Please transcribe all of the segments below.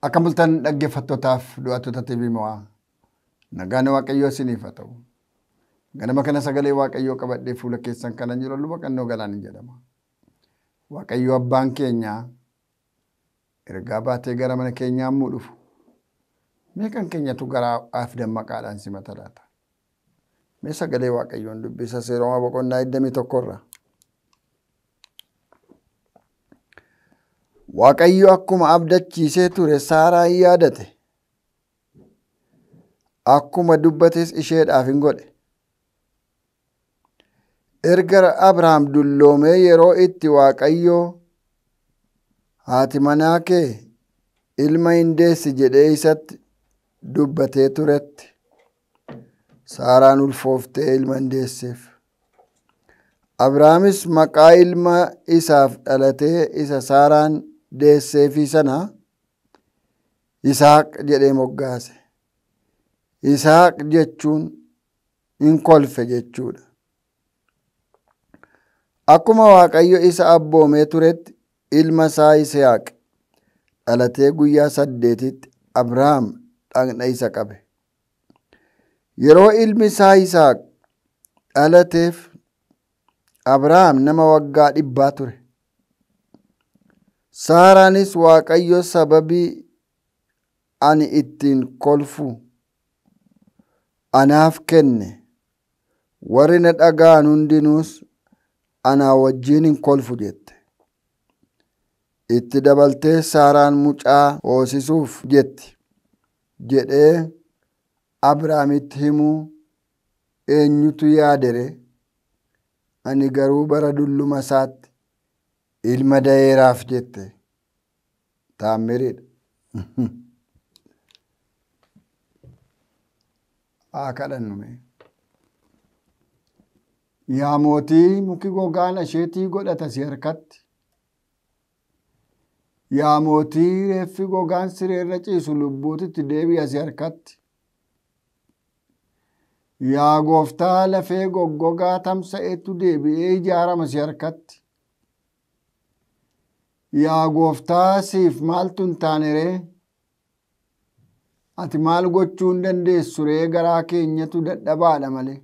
Akka bultan dhaggeeffattootaaf du'attoota TV mo'aa. Nagaan Waaqayyoo isiniif haa ta'u. Ganama kana sagalee Waaqayyoo qabadhee fuula keessan kana jiru luba qannoo galaan jedhama. Waaqayyo abbaan keenya ergaa baatee gara mana keenyaa yommuu dhufu meeqan keenyatu garaaf dammaqaadhaan simata laata? Mee sagalee Waaqayyoon dubbisa seeroma boqonnaa 21 irra. Waaqayyo akkuma abdachiisee ture Saaraa hin yaadate. Akkuma dubbates isheedhaaf hin godhe. Erga Abrahaam dulloomee yeroo itti Waaqayyo haati manaa kee ilma hin deessi jedhee isatti dubbatee turetti Saaraan ulfooftee ilma hin deesseef. Abrahaamis maqaa ilma isaaf dhalatee isa Saaraan deesseefi sana Isaaq jedhee moggaase. Isaaq jechuun hin kolfe jechuudha. Akkuma Waaqayyo isa abboomee turetti ilma isaa Isaaq dhalatee guyyaa saddeetitti Abrahaam dhagna isa qabe. Yeroo ilmi isaa Isaaq dhalateef Abrahaam nama waggaa dhibbaa ture. Saaraanis Waaqayyo sababii ani ittiin kolfu anaaf kenne warri na dhaga'an hundinuus anaa wajjin hin kolfu jette. Itti dabaltee Saaraan mucaa hoosisuuf jetti jedhee Abrahaamitti himuu eenyutu yaadere ani garuu bara dulluma isaatti ilma da'eeraaf jette taammiriidha. Haa kadhannume. Yaa mootii muki gogaan asheetii godhata si harkatti. Yaa mootii reeffi gogaan sireerra ciisu lubbuutitti deebi'a si harkatti. Yaa gooftaa lafee goggogaa tamsa'etu deebi'ee ijaarama si harkatti. Yaa gooftaa siif maaltu hin taane ree? Ati maal gochuu hin dandeessu ree garaa keenyatu dadhabaadha malee.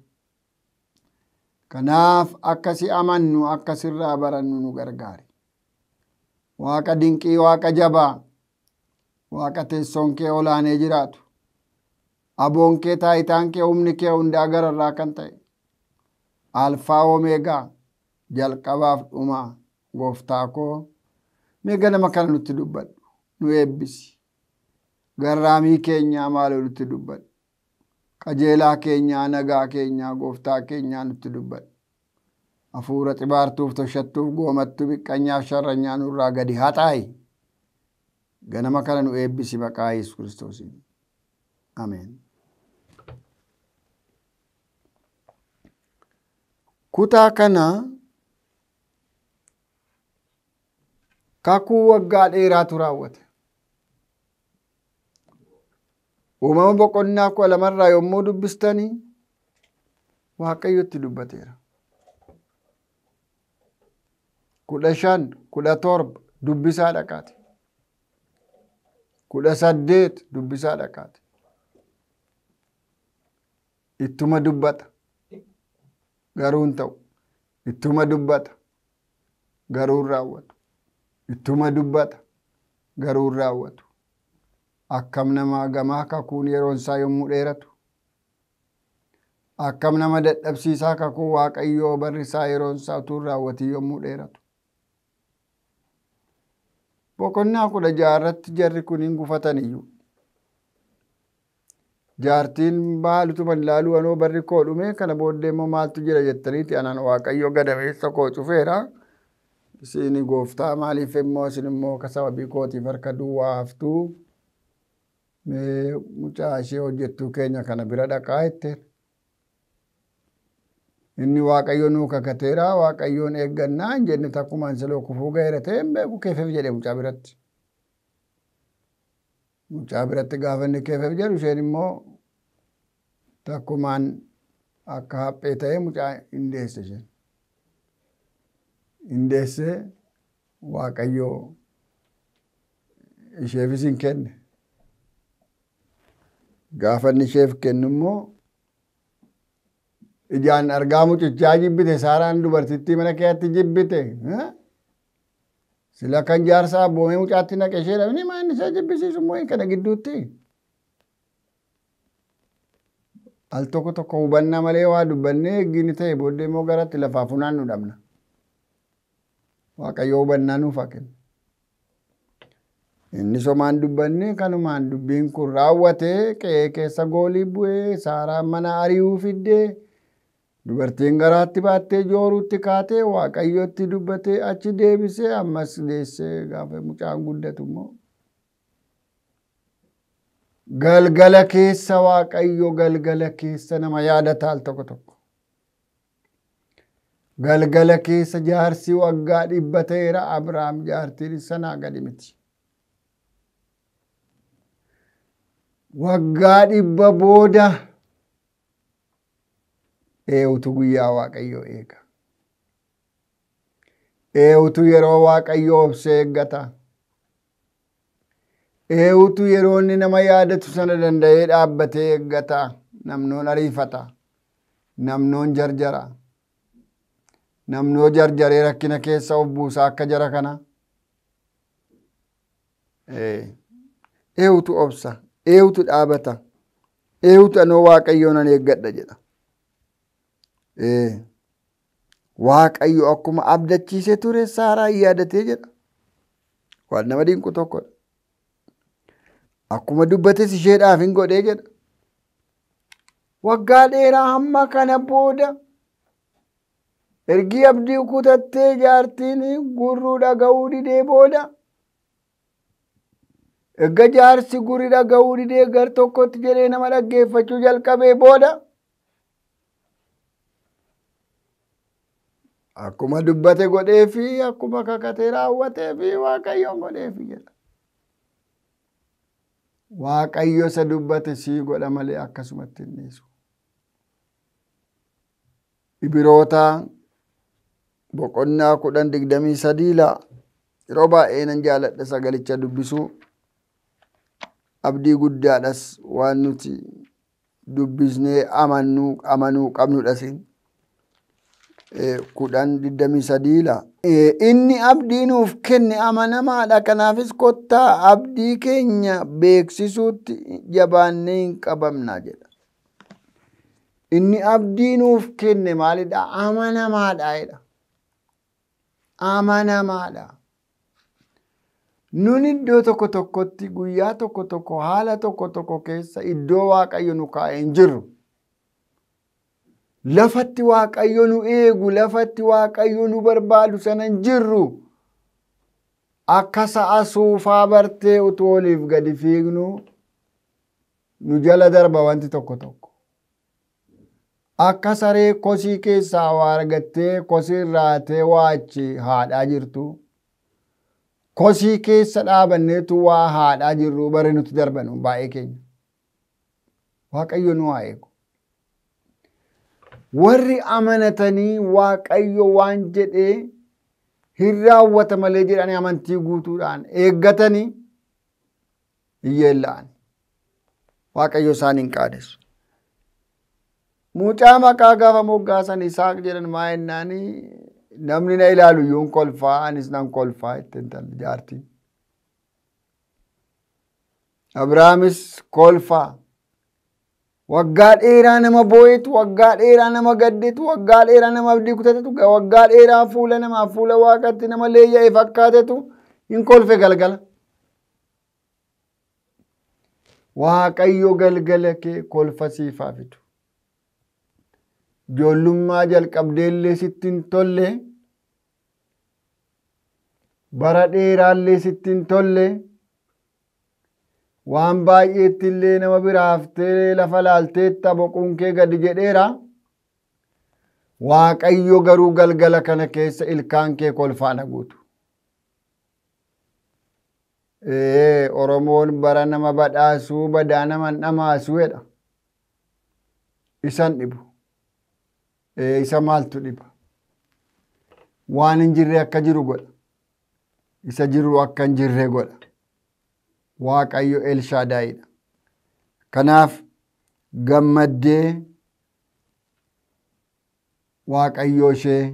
Kanaaf akka si amannu akka sirraa barannu nu gargaari. Waaqa dinqii waaqa jabaa waaqa teessoon kee olaanee jiraatu. Aboon kee taayitaan kee humni kee hundaa gararraa kan ta'e. Alfaa Omeegaa jalqabaaf dhumaa gooftaa koo mee ganama kana nutti dubbadhu nu eebbisi. Garraamii keenyaa maaloo nutti dubbadhu. Qajeelaa keenyaa nagaa keenyaa gooftaa keenyaa nutti dubbadhu. Hafuura xibaartuuf toshattuuf goomattuu biqqanyaaf sharranyaa nurraa gadi haxaayi. Ganama kana nu eebbisi maqaa Yesuus Kiristoosiin. Ameen. Kutaa kana kakuu waggaa dheeraatu raawwate. Uumama boqonnaa kudha lamarraa yommuu dubbistanii Waaqayyotti dubbateera. Kudha shan, kudha torba dubbisaa dhaqaati. Kudha saddeet dubbisaa dhaqaati. Ittuma dubbata. Garuu hin ta'u. Ittuma dubbata. Garuu hin raawwatu. Ittuma dubbata. Garuu hin raawwatu. Akkam nama gamaa kakuun yeroon isaa yommuu dheeratu. Akkam nama dadhabsiisaa kakuu Waaqayyoo barri isaa yeroon isaa utuu hin raawwatin yommuu dheeratu. Boqonnaa kudha jaarratti jarri kun hin gufatan iyyuu. Jaartiin maalutuma ilaaluu anoo barri koo dhume kana booddee immoo maaltu jira jettaniiti anaan Waaqayyo gadameessa koo cufeera. Isin gooftaa maaliif immoo isin immoo ka sababii kootiif harka duwwaa haftuu mee mucaa ishee hojjettuu keenya kana bira dhaqaa jetteen. Inni Waaqayyo nuu kakateera Waaqayyoon eeggannaa hin jenne takkumaan siloo kufuu ga'eera ta'e hin beeku keefeef jedhe mucaa biratti. Mucaa biratti gaafa inni keefeef jedhu isheen immoo takkumaan akka haphee ta'ee mucaa hin deesse isheen. Hin deessee Waaqayyo isheefis hin kenne. Gaafa inni isheef kennu immoo ijaan argaa mucichaa jibbite saaraan dubartittii mana keetti jibbite. Sila kan jaarsaa abboomee mucaatti naqe ishee dhabni maan isa jibbisiisu immoo kana gidduutti. Al tokko tokko hubannaa malee waa dubbannee eeggiin ta'e booddee immoo garatti lafaa funaan nu dhabna. Waaqayyo hubannaa nuuf haa kennu. Inni somaan dubbanne kanumaan dubbiin kun raawwatee qe'ee keessa goolii bu'ee saaraan mana ari'uu fiddee dubartiin garaatti baattee jooruutti kaatee waaqayyotti dubbatee achi deebisee ammas deessee gaafa mucaan guddatu immoo. Galgala keessa waaqayyo galgala keessa nama yaadata al tokko tokko. Galgala keessa jaarsi waggaa dhibba ta'eera Abrahaam jaartiin sanaa gadi miti. Waggaa dhibba booda eewutu guyyaa waaqayyoo eega. Eewutu yeroo waaqayyoo obsee eeggata. Eewutu yeroo inni nama yaadatu sana danda'ee dhaabbatee eeggata. Namnoon ariifata. Namnoon jarjara. Namnoo jarjaree rakkina keessa of buusaa akka jara kana. Eewutu obsa. Eewutu dhaabata. Eewutu anoo waaqayyoo nan eeggadha jedha. Waaqayyo akkuma abdachiisee ture saaraa yaadatee jedha. Waan nama dinqu tokkodha. Akkuma dubbates isheedhaaf hin godhee jedha. Waggaa dheeraa hamma kana booda ergi abdii kutattee jaartiin gurruu dhaga'uu didee booda Erga jaarsi gurri dhaga'uu didee gar tokkotti jedhee nama dhaggeeffachuu jalqabee booda akkuma dubbate godhee fi akkuma kakatee raawwatee fi waaqayyoon godhee fi jedha. Waaqayyo isa dubbate sii godha malee akkasumatti hin dhiisu. Ibiroota boqonnaa kudhan digdamii sadii laa yeroo baay'ee nan jaaladha sagalicha dubbisuu. abdii guddaadhas waan nuti dubbisnee amanuu amanuu qabnudha siin. Kudhan digdamii sadiila. Inni abdii nuuf kenne amanamaadha. Kanaafis kottaa abdii keenya beeksisuutti jabaannee hin qabamna jedha. Inni abdii nuuf kenne maalidha? Amanamaadha jedha. Amanamaadha. Nun iddoo tokko tokkotti guyyaa tokko tokko haala tokko tokko keessa iddoo waaqayyo nu kaa'ee hin jirru. Lafatti waaqayyo nu eegu, lafatti waaqayyo nu barbaadu sana hin jirru. Akka sa'a suufaa bartee utuu oliif gadi fiignu nu jala darba wanti tokko tokko. Akka saree kosii keessaa waa argattee kosii irraatee waa achi haadhaa jirtu. kosii keessa dhaabanneetu waa haadhaa jirru bare nuti darbanu baay'ee keenya. Waaqayyo nu haa eegu. Warri amanatanii waaqayyo waan jedhee hin raawwata malee jedhanii amantii guutuudhaan eeggatanii hin yeella'an. Waaqayyo isaan hin qaadessu. Mucaa maqaa gaafa moggaasan Isaaq jedhan maa jennaanii namni na ilaalu iyyuu kolfaa anis nan kolfaa itti intalli jaartiin. Abrahaamis kolfaa. Waggaa dheeraa nama boo'etu, waggaa dheeraa nama gaddetu, waggaa dheeraa nama abdii kutatetu, waggaa dheeraa fuula namaa fuula waaqatti nama leeyya'e fakkaatetu hin kolfe galgala. Waaqayyo galgala kee kolfa siifaa fidu. Ijoollummaa jalqabdeellee sitti hin tolle. Bara dheeraallee sitti hin tolle. Waan baay'eetti illee nama biraa haftee lafa laalteetta boquun kee gadi jedheera. Waaqayyo garuu galgala kana keessa ilkaan kee kolfaana guutu. Ee Oromoon bara nama badhaasuu badaa nama dhamaasuu jedha. Isan dhibu. Ee isa maaltu dhiba? Waan hin jirre akka jiru godha. Isa jiru akka hin jirre godha. Waaqayyo Elshaadaayidha. Kanaaf gammaddee waaqayyoo ishee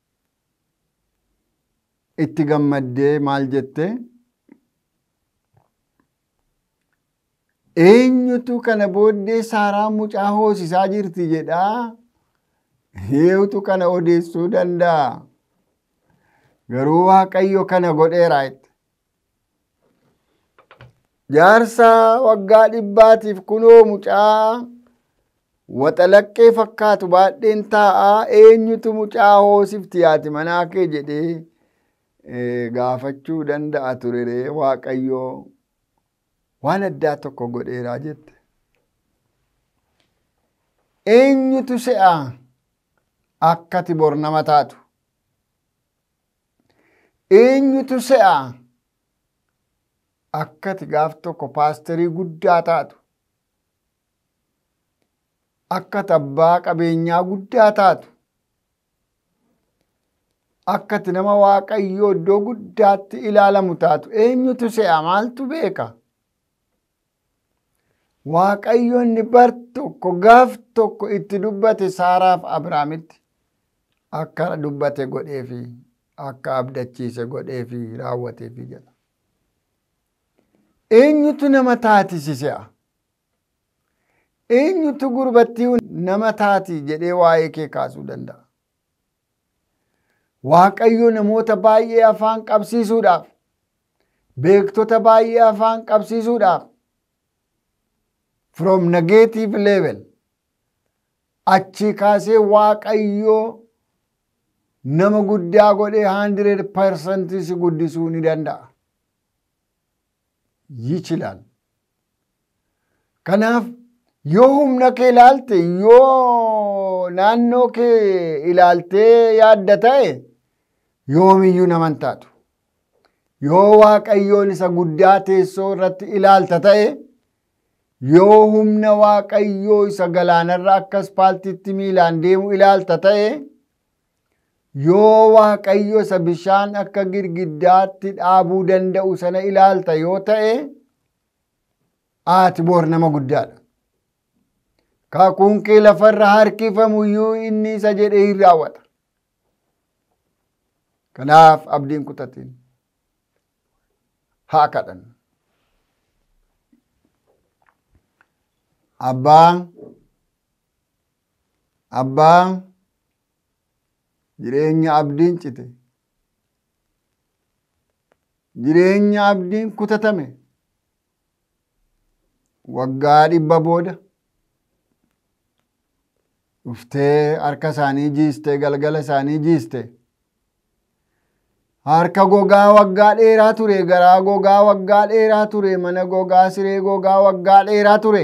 itti gammaddee maal jette eenyutu kana booddee saaraa mucaa hoosisaa jirti jedhaa eenyutu kana odeessuu danda'a garuu waaqayyo kana godheera jette jaarsa waggaa dhibbaatiif kunoo mucaa waxalaqqee fakkaatu baadheen taa'aa eenyutu mucaa hoosifti yaati manaa kee jedhee gaafachuu danda'a turere waaqayyoo waan addaa tokko godheeraa jette. Eenyutu se'a akkati bor nama taatu? Eenyutu se'a akkati gaaf tokko paasterii guddaa taatu? Akkati abbaa qabeenyaa guddaa taatu? Akkati nama waaqayyoo iddoo guddaatti ilaalamu taatu eenyutu se'a maaltu beeka? Waaqayyo inni bar tokko gaaf tokko itti dubbate Saaraaf Abrahaamitti akka dubbate godheefi akka abdachiise godheefi raawwateefi jedha. Eenyutu nama taatisise'a? Eenyutu gurbattii nama taati jedhee waa'ee kee kaasuu danda'a? Waaqayyo namoota baay'ee afaan qabsiisuudhaaf, beektota baay'ee afaan qabsiisuudhaaf, from negative level achi kaasee waaqayyoo nama guddaa godhee 100% si guddisuu ni danda'a. Yichilaal. Kanaaf yoo humna kee ilaalte yoo naannoo kee ilaaltee yaadda ta'e yoomiyyuu naman taatu. Yoo waaqayyoon isa guddaa teessoo irratti ilaalta ta'e yoo humna waaqayyoo isa galaanarra akka aspaaltiitti miilaan deemu ilaalta ta'e yoo waaqayyo isa bishaan akka girgiddaatti dhaabuu danda'u sana ilaalta yoo ta'e ati boor nama guddaadha. Kakuun kee lafarra harkifamuyyuu inni isa jedhee hin raawwata. Kanaaf abdiin kutatiin haa kadhannu. Abbaan abbaan jireenya abdiin cite jireenya abdiin kutatame waggaa dhibba booda dhuftee harka isaanii jiiste galgala isaanii jiiste harka gogaa waggaa dheeraa ture garaa gogaa waggaa dheeraa ture mana gogaa siree gogaa waggaa dheeraa ture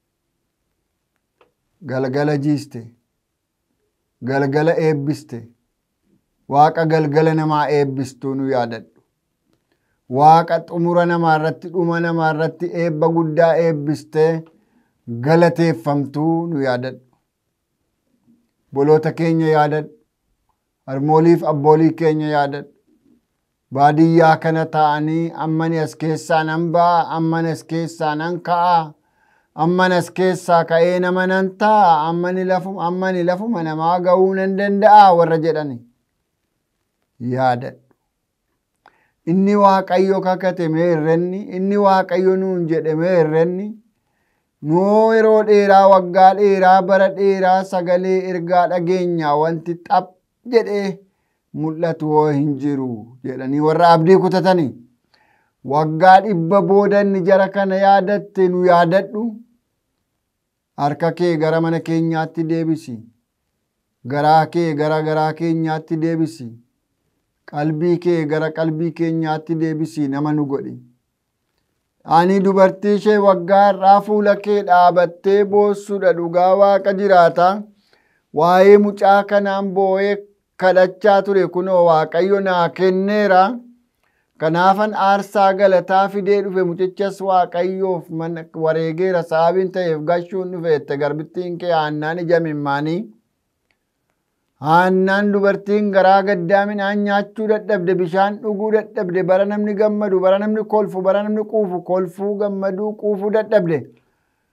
galgala jiiste galgala eebbiste waaqa galgala namaa eebbistuu nu yaadadhu waaqa xumura namaa irratti dhuma namaa irratti eebba guddaa eebbistee galateeffamtuu nu yaadadhu boloota keenya yaadadhu harmooliif abboolii keenya yaadadhu baadiyyaa kana ta'anii ammani as keessaa nan ba'a ammani as keessaa nan ka'a ammani as keessaa ka'ee nama nan ta'a ammani lafuma ammani lafuma namaa ga'uu nan danda'a warra jedhani yaadadhu inni waaqayyo kakate mee irrenni inni waaqayyo nuun jedhe mee irrenni nuu yeroo dheeraa waggaa dheeraa bara dheeraa sagalee ergaa dhageenya wanti xap jedhee mul'atu hoo hin jiru jedhanii warra abdii kutatanii waggaa dhibba booda inni jara kana yaadatte nu yaadadhu harka kee gara mana keenyaatti deebisi garaa kee gara garaa keenyaatti deebisi qalbii kee gara qalbii keenyaatti deebisi nama nu godhi ani dubartii ishee waggaa irraa fuula kee dhaabattee boossuudha dhugaa waaqa jiraata waa'ee mucaa kanaan boo'ee kadhachaa ture kunoo waaqayyo naa kenneera kanaafan aarsaa galataa fidee dhufe mucichas waaqayyoof wareegeera sababiin ta'eef gashuun dhufeette garbittiin kee aannaan ija mimmaanii aannaan dubartiin garaa gaddaa midhaan nyaachuu dadhabde bishaan dhuguu dadhabde bara namni gammadu bara namni kolfu bara namni quufu kolfuu gammaduu quufuu dadhabde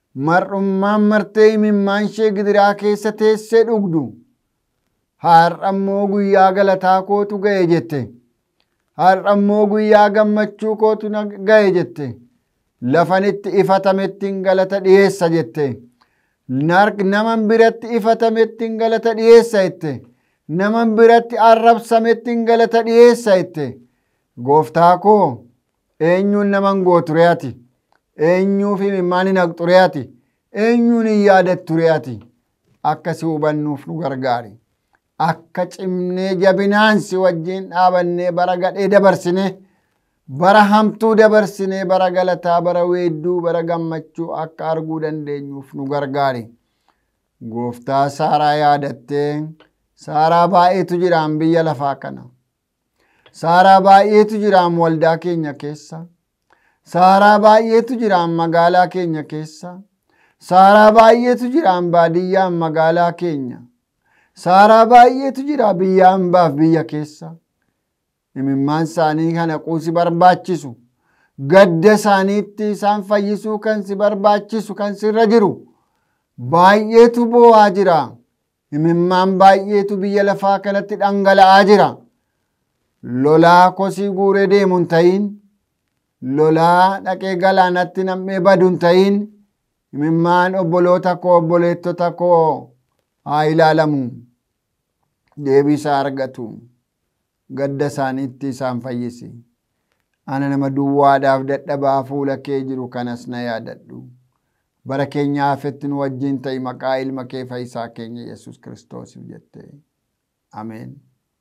mar'ummaan martee imimmaan ishee gidiraa keessa teessee dhugdu har'ammoo guyyaa galataa kootu ga'e jette har'ammoo guyyaa gammachuu kootu ga'e jette lafanitti ifatamettiin galata dhiyeessa jette naman biratti ifatamettiin galata dhiyeessa jette naman biratti arrabsamettiin galata dhiyeessa jette gooftaa koo eenyuun naman gooture ati eenyuuf imimmaan hin haqxure ati eenyuun hin yaadatture ati akkasi hubannuuf nu gargaari akka cimnee jabinaan si wajjin dhaabannee bara gadhee dabarsine bara hamtuu dabarsinee bara galataa bara weedduu bara gammachuu akka arguu dandeenyuuf nu gargaari gooftaa saaraa yaadattee saaraa baay'eetu jiraan biyya lafaa kana saaraa baay'eetu jiraan waldaa keenya keessa saaraa baay'eetu jiraan magaalaa keenya keessa saaraa baay'eetu jiraan baadiyyaan magaalaa keenya saaraa baay'eetu jira biyya hambaaf biyya keessa imimmaan isaanii kana quusi barbaachisu gadda isaaniitti isaan fayyisuu kan si barbaachisu kan sirra jiru baay'eetu boo'aa jira imimmaan baay'eetu biyya lafaa kanatti dhangala'aa jira lolaa kosii guuree deemu hin ta'in lolaa dhaqee galaanatti nam'ee badu hin ta'in imimmaan obboloota koo obboleettota koo haa ilaalamu deebisaa argatu gadda isaaniitti isaan fayyisi ana nama duwwaadhaaf dadhabaa fuula kee jiru kanas na yaadadhu bara keenya hafetti nu wajjin ta'i maqaa ilma kee fayyisaa keenya yesus kiristoosiif jette ameen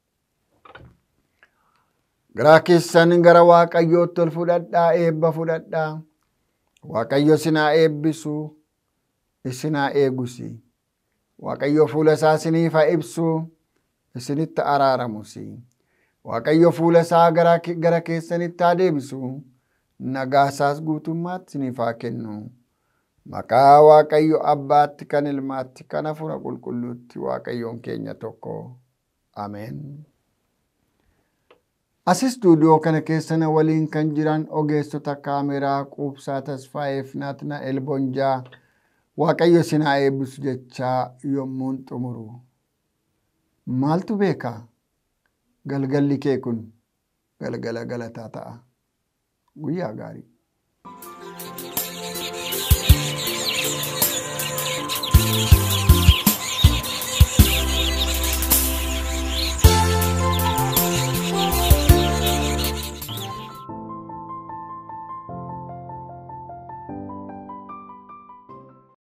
garaa keessan gara waaqayyootti ol fudhadhaa eebba fudhadhaa waaqayyo isinaa eebbisu isinaa eegusi waaqayyo fuula isaa isiniif haa ibsu isinitti araaramusi waaqayyo fuula isaa gara keessanitti haa deebisu nagaa isaas guutummaatti isiniif haa kennu maqaa waaqayyo abbaatti kan ilmaatti kan hafuura qulqulluutti waaqayyoon keenya tokko ameen. As istuudiyoo kana keessa na waliin kan jiran ogeessota kaameraa quubsaa tasfaayeef naatna elbonjaa waaqayyo isin haa eebbisu jechaa yommuun xumuru. Maaltu beeka? Galgalli kee kun galgala galataa ta'a. Guyyaa gaarii.